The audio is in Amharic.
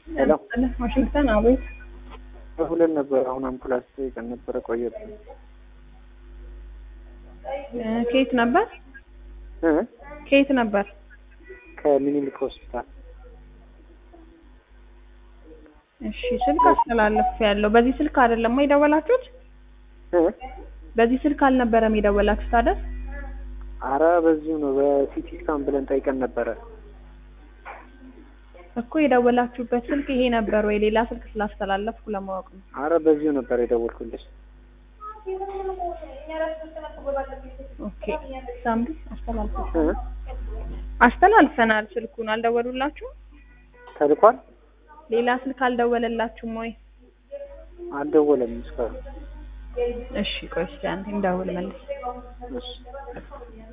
ሄሎ ዋሽንግተን አቤት። ሁለት ነበር። አሁን አምቡላንስ ጠይቀን ነበረ ቆየብን። እ ከየት ነበር? እ ከየት ነበር? ከምኒልክ ሆስፒታል እሺ ስልክ አስተላለፍ ያለው በዚህ ስልክ አይደለም የደወላችሁት? እ በዚህ ስልክ አልነበረም የደወላችሁት አይደል? አረ በዚሁ ነው። በሲቲ ስካን ብለን ጠይቀን ነበረ። እኮ የደወላችሁበት ስልክ ይሄ ነበር ወይ ሌላ ስልክ ስላስተላለፍኩ ለማወቅ ነው። አረ በዚሁ ነበር የደወልኩልሽ። ኦኬ ሳምሪ አስተላልፈ እ አስተላልፈናል። ስልኩን አልደወሉላችሁም? ተልኳል? ሌላ ስልክ አልደወለላችሁም ወይ? አልደወለም እስካሁን። እሺ ቆይ እስኪ አንዴ እንደውል መልስ እሺ